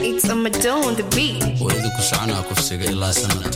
It's a Madonna on the beat. waydu ku soconaa kufsiga ilaa sanad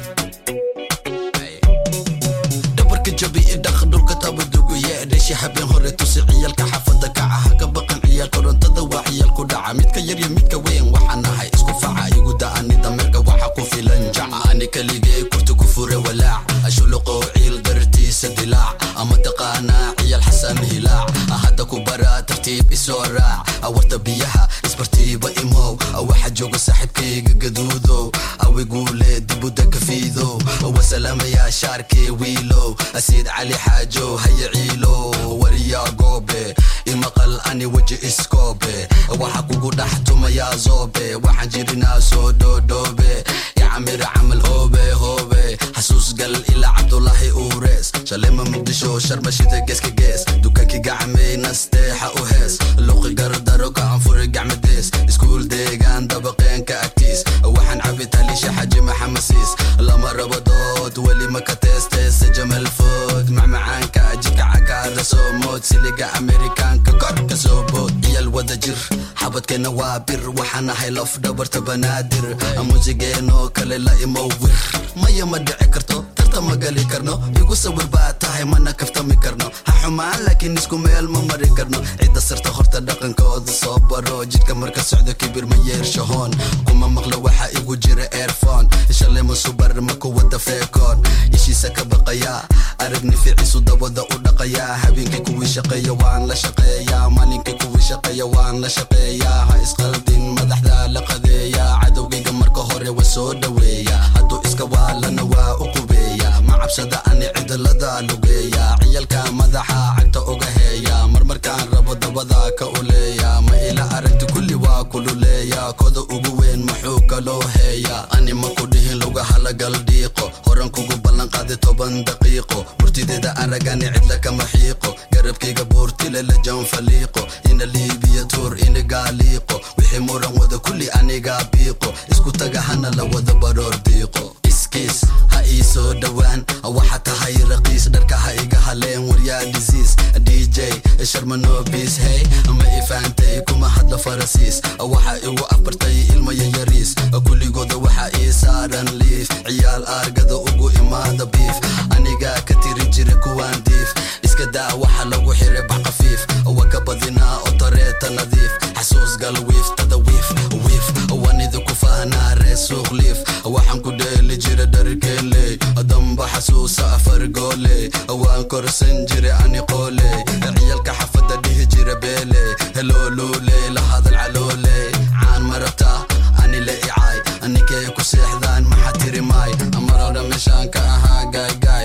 dhabarka jabi i dhaq dhulka tabaduguye dhesha habeen hore tusi ciyaalka xaafada kaca ha ka baqan ciyaal korontada waa ciyaal ku dhaca midka yar iyo midka weyn waxaan nahay isku faca igu da'ani dameerka waxa ku filan jaca ani kaligee kurti ku fure walaac ashuluqo ciil dartiisa dilaac ama taqaanaa ciyaal xasan hilaac hadda ku bara tartiib isoo raac awarta biyaha isbartiiba imow waxa jooga saaxiibkayga gaduudow awiguule dibuda kafiidow wasalaamayaa shaarkee wiilow asiid cali xaajo haya ciilo wariyaa goobe imaqal ani weji iskoobe waxa kugu dhex tumayaa zoobe waxaan jirinaa soo dhoodhoobe yacamir camal hoobe hoobe xasuus gal ilaa cabdulaahi uures shalema muqdisho sharmashida geeska gees dukaankii gacmay nasteexa u hees luqi gardaro gacanfuri gacmadees iskuul deegaan dabaqeenka agtiis waxaan cabi taliisha xaji maxamasiis lama rabo dood weli maka teesteese jamal food macmacaanka jidka cakaara soo mood siliga amerikaanka kor ka soo bood ciyal wada jir xabadkeena waa bir waxaan ahay laf dhabarta banaadir muusigeenoo kale la imowir maya ma dhici karto tarta ma gali karno igu sawir baa tahay mana kaftami karno ha xumaan laakiin isku meel ma mari karno cidda sirta horta dhaqankooda soo baro jidka marka socdo kibir ma yeershahoon kuma maqlo waxa igu jira airfon shalay ma subar ma kuwada feekoon ishiisa ka baqaya aragni ficiisu dabada u dhaqaya habeenkii kuwii shaqeeya waan la shaqeeyaa maalinkii kuwii shaqeeya waan la shaqeeyaa ha isqaldin madaxda la qadeeya cadowgayga marka hore wa soo dhaweeya hadduu iska waalana waa u qubeeya ma cabsada ani cidilada lugeeya ciyalka madaxa cagta uga heeya marmarkaan rabo dabada ka uleeya ma ila aragti kulli waa kululeeya koda ugu weyn muxuu kaloo heeya ani ma ku dhihin luga halagal dhiiqo horan kugu ballan qaadi toban daqiiqo murtideeda aragani cidla kama xiiqo garabkayga buurtile la janfaliiqo ina liibiya tuur ina gaaliiqo wixii muran wada kulli aniga biiqo isku taga hana la wada baroor diiqo iskiis ha ii soo dhowaan waxa tahay raqiis dharka ha iga haleen waryaa disease dj sharmanobis hey ma ifaantay kuma hadla farasiis waxa igu abartay ilmaya yariis kulligooda waxa ii saaran liif ciyaal aargada ugu imaada biif aniga ka tiri jira kuwaan diif iska daa waxa lagu xiray bax qafiif wa ka badinaa oo tareeta nadiif xasuus gal wiif tada wiif wiif wanida ku fahnaa ree suuq liif waxaan ku dheeli jira dharkeeley damba xasuusa afar goole waan korsan jira ani qoole ciyalka xafada dhihi jira beele helooluule la hadal caloole caan marabta ani la icaay ninkay ku seexdaan maxa tiri maay marora meeshaan ka ahaa gaaygaay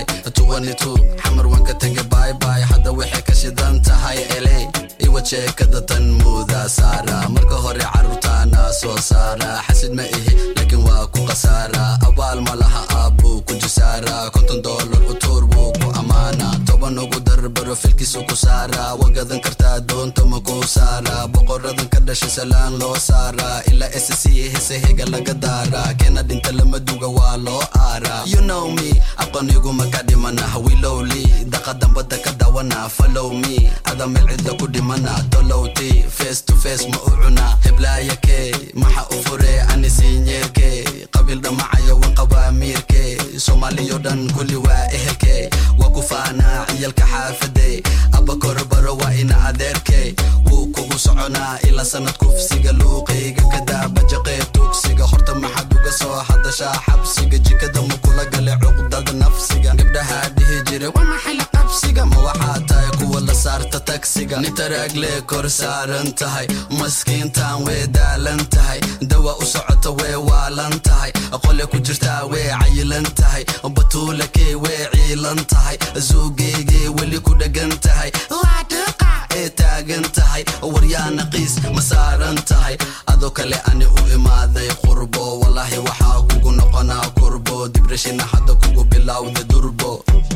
xamar waan ka tegay baybay hadda waxay ka shidan tahay eley iwa jeekada tan muuda saara marka hore carruurtaana soo saara xasid ma ihi laakiin waa ku khasaara abaal ma laha aabbuu ku jisaara konton doolar utuur buu ku ammaana toban ugu darbaro filkiisu ku saara wagadan kartaa doonta ma ku saara boqoradan ka dhashay salaan loo saara ilaa sc hesehiga laga daara keena dhinta lama duga waa loo aara you know me aqoonigu ma ka dhimana hawilowli daqa dambada ka dawana follow me ada meel cidla ku dhimana tolowti face to face ma u cuna heblaaya kee maxa u fure ani siinyeerkee qabiil dhamacaya wan qabaa miirkee soomaaliyo dhan kulli waa ehelkee waa ku faanaa ciyalka xaafade abakor baro waa ina adeerkee wuu kugu soconaa ilaa sanad kufsiga luuqayga kadaabajaqee tugsiga horta maxaad uga soo hadashaa xabsiga jikada ma kula gale cuqdada nafsiga gabdhaha dhihi jira waa maxay la qabsiga ma waxaa tahay kuwa la saarta tagsiga nitaragle kor saaran tahay maskiintan way daalan tahay dawa u socota way waalan tahay qole ku jirtaa way cayilan tahay batuula kee way ciilan tahay zuugeygee weli ku dhagan tahay waa dhiqa ee taagan tahay waryaa naqiis ma saaran tahay adoo kale ani u imaaday qurbo walaahi waxaa kugu noqonaa kurbo dibrashina hadda kugu bilowda durbo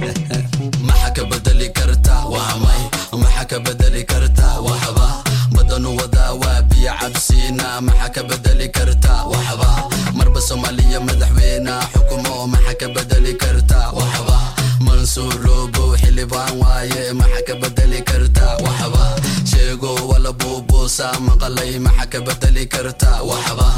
maxa ka bedeli karta waa may maxa ka bedeli karta waxba badanu wadaa waa biyo cabsiina maxa ka bedeli karta waxba marba soomaaliya madaxweyne xukumo maxa ka bedeli karta waxba mansuurobo xildhibaan waaye maxa ka bedeli karta waxba sheego wala buubuusa maqalay maxa ka bedeli karta waxba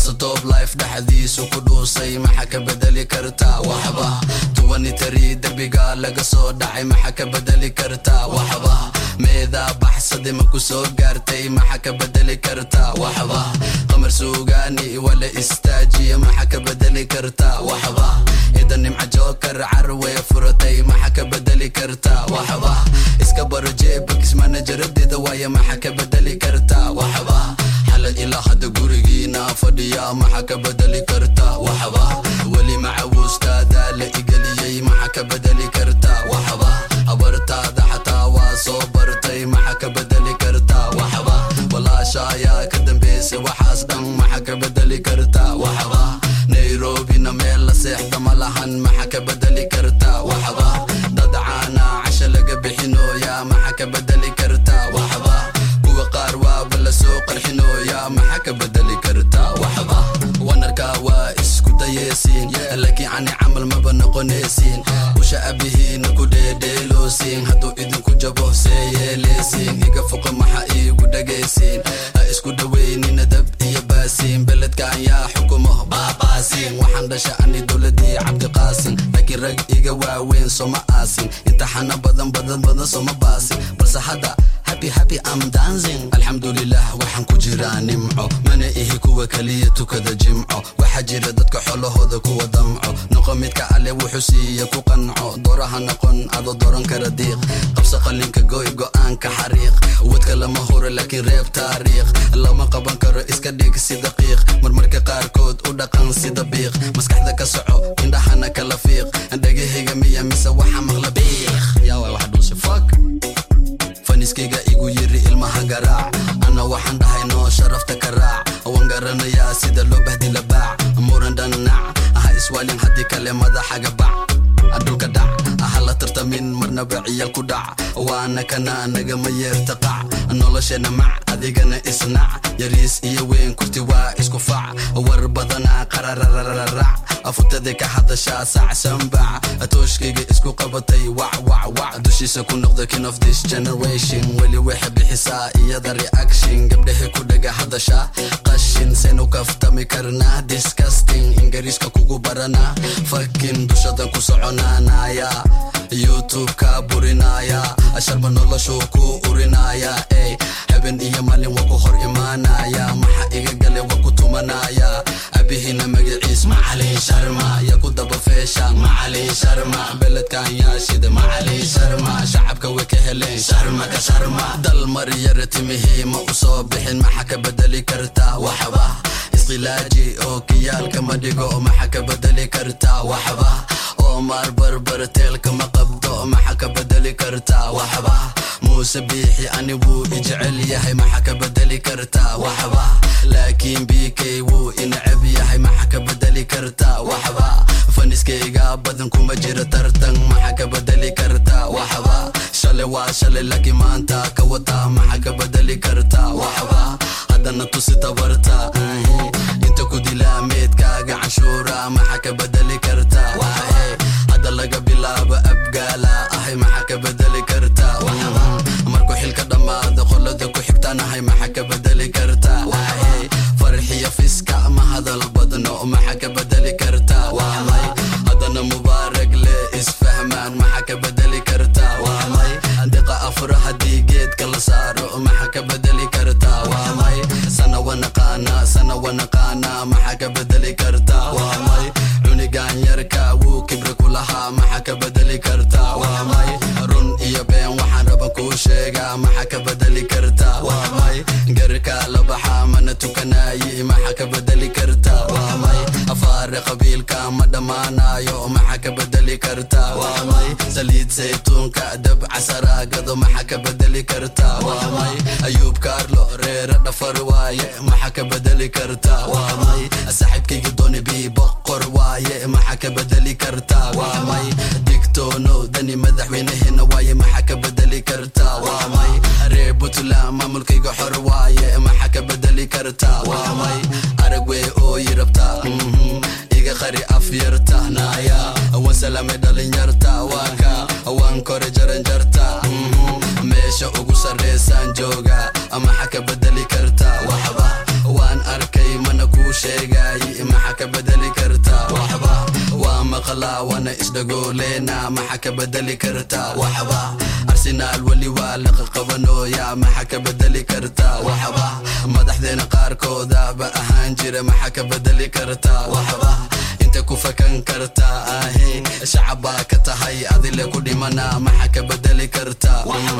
baxso top life dhexdiisu ku dhuusay maxa ka bedeli kartaa waxba tuwanitari derbiga laga soo dhacay maxa ka bedeli kartaa waxba meedaa baxsade ma ku soo gaartay maxa ka bedeli kartaa waxba qamar suugaani wala istaajiya maxa ka bedeli kartaa waxba ida nimca jookar carwe furatay maxa ka bedeli kartaa waxba iska baro jeebakis manajaradeeda waaye maxa ka bedeli kartaa waxba xala ilaa hadda gurigiina fadhiya maxa ka bedeli kartaa waxba weli macawustaada la igeliyey maxa ka bedeli kartaa waxba habartaada xataa waa soo bartay maxa ka bedeli kartaa waxba walaasha ayaa ka dambeysay waxaas dhan maxa ka bedeli kartaa waxba nairobina meel la seexda ma lahan maxa ka bedeli kartaa waxba dad caana casha laga bixinooya maxa ka bedeli kartaa waxba kuwa qaar waaba la soo qarxinooya maxa ka bedeli kartaa waxba wanarka waa isku dayeysiin laakiin ani camal maba noqonaysiin usha abihiina ku dheedheeloosiin hadduu idinku jabo see yeeleysiin iga foqo maxa iigu dhagaysiin ha isku dhaweynina dab iyo baasiin beledkan yaa xukumo baabaasiin waxaan dhasha ani dowladii cabdiqaasin laakiin rag iga waaweyn soma aasin imtixaano badan badan badan soma baasin balse hadda happy happy I'm dancing alxamdulilah waxaan ku jiraa nimco mana ihi kuwa kaliya tukada jimco waxaa jira dadka xolahooda kuwa damco noqo midka alle wuxuu siiya ku qanco dooraha noqon adoo dooran kara diiq qabso qalinka goy go'aanka xariiq wadka lama huro laakiin reeb taariikh lama qaban karo iska dhig si daqiiq marmarka qaarkood u dhaqan sida biiq maskaxda ka soco indhahana kala fiiq dhagahayga miya mise waxa maqla biiq yaa waay wax dhuusi fuck faniskayga igu yiri ilmaha garaac ana waxaan dhahay noo sharafta ka raac waan garanayaa sida loo bahdila baac muran dhanac ha iswaalin haddii kale madaxaga bac dhulka dhac ha la tartamin marnaba ciyal ku dhac waana kana nagama yeerta qac noloshana mac adigana isnac yariis iyo weyn kurti waa isku fac war badana qarararararac afutade ka hadashaa sac sambac tooshkayga isku qabatay wac wac wac dushiisa ku noqda king of this generation weli waxay bixisaa iyada reaction gabdhahay ku dhaga hadashaa qashin senu kaftami karnaa disgusting ingiriiska kugu baranaa fakin dushadan ku soconaanaya youtube-ka burinaya sharma noloshuu ku urinaya ey haben iyo malin waa ku hor imaanaya maxa iga gale waa ku tumanaya abihina magaciis macalin sharma ya ku daba feesha macalin sharma beledkan yaa shida macalin sharma shacabka way ka heleen sharma ka sharma dal maryara timihii ma u soo bixin maxa ka bedeli kartaa waxba isqilaaji oo kiyaalka ma dhigo maxa ka bedeli kartaa waxba oo maar barbar teelka ma qabdo maxa ka bedeli kartaa waxba muuse biixi ani wuu ijecel yahay maxa ka bedeli kartaa waxba laakiin bk wuu inacab yahay maxa ka bedeli kartaa waxba faniskayga badan kuma jira tartan maxa ka bedeli kartaa waxba shale waa shale laakiin maanta ka wata maxa ka bedeli kartaa waxba haddana tusi tabarta inta ku dilaa meedkaaga canshuura maxa ka bedeli kartaa waaye hadda laga bilaabo abgaala ahay maxa ka bedeli kartaa waxba markuu xilka dhammaado qolada ku xigtanahay maxa ka bedeli kartaa waaye farxiya fiska ma hadal badno maxa ka bedeli kartaa waamay haddana mubaarag le isfahmaan maxa ka bedeli kartaa waamay diqa afra haddii geedka la saaro maxa ka bedeli kartaa waamay sana wanaqaana sana wanaqaana maxa ka bedeli kartaa waamay cunigan yarka wuu kibri ku lahaa maxa ka bedeli kartaa waamay run iyo been waxaan raba kuu sheegaa maxa ka bedeli kartaa waamay garka la baxa mana tukanayi maxa ka bedeli kartaa waamay afaare qabiilka ma dhammaanayo maxa ka bedeli kartaa waamay saliid saytuunka dab casaraagado maxa ka bedeli kartaa waamay ayuub kaarlo reere dhafar waaye maxa ka bedeli kartaa waamay saaxiibkayga dooni bii boqor waaye maxa ka bedeli kartaa waamay digtoono dani madaxweynaheena waaye maxa ka bedeli kartaa waamay reer puntland maamulkayga xor waaye maxa ka bedeli kartaa waamay arag wey oo yi rabtaa iga qari afyarta naaya waan salaamay dhalinyarta waaka waan kore jaranjarta meesha ugu sarreysaan jooga maxa ka bedeli kartaa waxba waan arkay mana kuu kuu sheegaayi maxaa ka bedeli kartaa waxba waa maqlaa waana isdhagooleena maxaa ka bedeli kartaa waxba arsenaal weli waa laqa qabanooya maxaa ka bedeli kartaa waxba madaxdeena qaarkooda ba ahaan jira maxaa ka bedeli kartaa waxba inta ku fakan kartaa ahe shacabaa ka tahay adile ku dhimana maxaa ka bedeli kartaa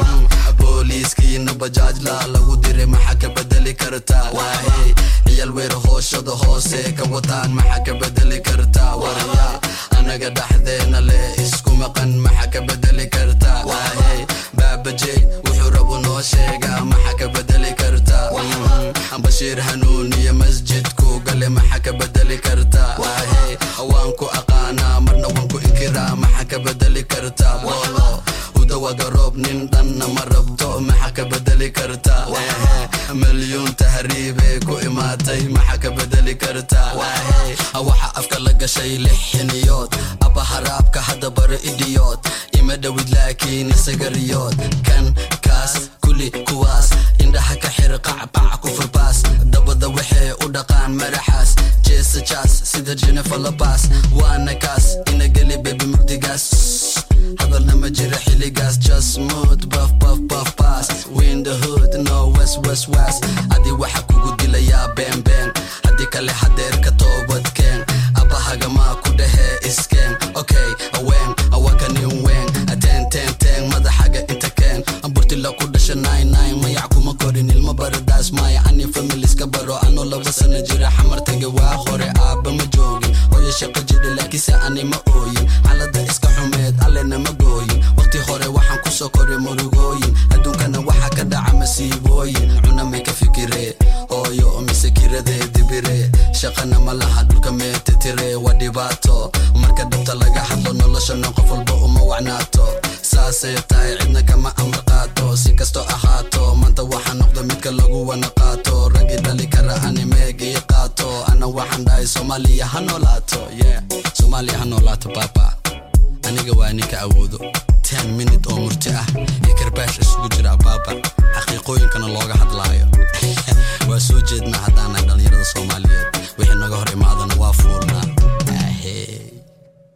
booliiskiina bajaajla lagu diray maxaa ka bedeli kartaa waahe ciyal weer hooshada hoose ka wataan maxaa ka bedeli kartaa warya anaga dhaxdeena leh isku maqan maxaa ka bedeli kartaa waahe baabajey wuxuu rabu noo sheegaa maxaa ka bedeli kartaa bashiir hanuuniya masjidku gale maxaa ka bedeli kartaa waahe waan ku aqaanaa marna waan ku inkiraa maxaa ka bedeli kartaa boolo udawa garoob nin dhanna ma rabto maxaa ka bedeli kartaa waahe milyuun tahriibee ku imaatay maxaa ka bedeli kartaa waahe waxa afka la gashay lix xiniyood abba haraabka hadda baro idiyood ima dhowid laakiin isaga riyood kan kaas kuli kuwaas indhaha ka xir qacbac ku furbaas dabada waxay u dhaqaan madaxaas jeesa jaas sida jennifer labas waana kaas ina geli bebi mugdigaas hadalna ma jira xiligaas just mood buff buff buff pass win the hood no west west west adi waxa kugu dilayaa been been haddii kale hadeer ka toobadkeen abahagamaa ku dhahee iskeen okay aween awakanin ween ateen teen teen madaxaga inta keen amburtila ku dhasha nine nine mayac kuma korin ilmo baradaas maya ani familiska baro anoo laba sana jira xamar taga waa hore aabba ma joogin hooyo shaqo jira laakiinse ani ma ooyin xaalada iska xumeed allena ma gooyin waqti hore waxaan kusoo koray murugooyin adduunkana waxaa ka dhaca masiibooyin cuna may ka fikiree hooyo mise kiradee dibire shaqana ma laha dhulka meetetire waa dhibaato marka dhabta laga hadlo noloshana qof walba uma wacnaato saasay tahay cidna kama amar qaato si kastoo ahaato maanta waxaa noqda midka lagu wana qaato ragii dhali kara ani meegii qaato ana waxaan dhahay soomaaliya ha noolaato yeah soomaaliya ha noolaato baba aniga waa ninka awoodo ten minute oo murti ah iyo karbaash isugu jira baaba xaqiiqooyinkana looga hadlaayo